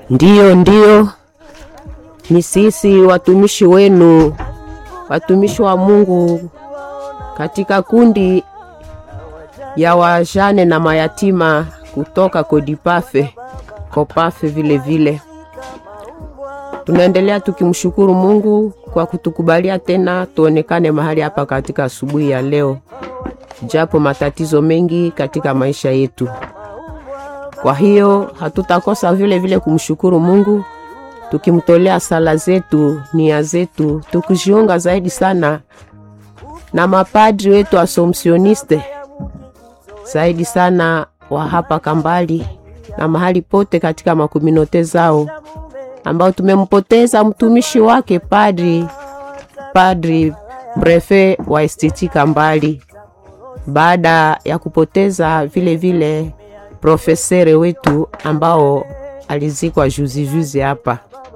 Ndiyo, ndiyo, ni sisi watumishi wenu, watumishi wa Mungu katika kundi ya wajane na mayatima kutoka Kodipafe Kopafe vile vile. Tunaendelea tukimshukuru Mungu kwa kutukubalia tena tuonekane mahali hapa katika asubuhi ya leo, japo matatizo mengi katika maisha yetu. Kwa hiyo hatutakosa vile vile kumshukuru Mungu tukimtolea sala zetu, nia zetu, tukijiunga zaidi sana na mapadri wetu asomsioniste zaidi sana wa hapa Kambali na mahali pote katika makominote zao ambao tumempoteza mtumishi wake padri padri brefe wa estiti Kambali, baada ya kupoteza vile vile profesere wetu ambao alizikwa juzi juzi hapa,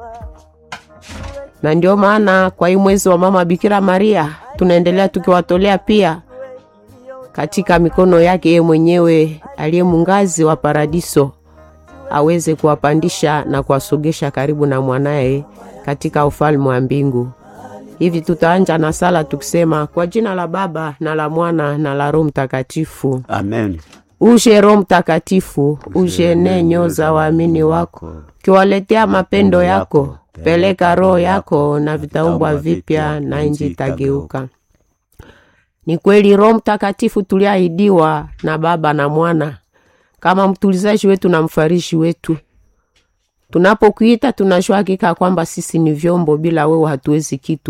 na ndio maana kwa hii mwezi wa mama Bikira Maria tunaendelea tukiwatolea pia katika mikono yake yeye mwenyewe aliye mungazi wa paradiso aweze kuwapandisha na kuwasogesha karibu na mwanaye katika ufalme wa mbingu. Hivi tutaanja na sala tukisema kwa jina la Baba na la Mwana na la Roho Mtakatifu. Amen. Uje Roho Mtakatifu, uje nenyo za waamini wako, kiwaletea mapendo yako. Peleka roho yako na vitaumbwa vipya, na nchi itageuka. Ni kweli Roho Mtakatifu tuliahidiwa na Baba na Mwana kama mtulizaji wetu na mfarishi wetu. Tunapokuita tunajua hakika kwamba sisi ni vyombo, bila wewe hatuwezi kitu.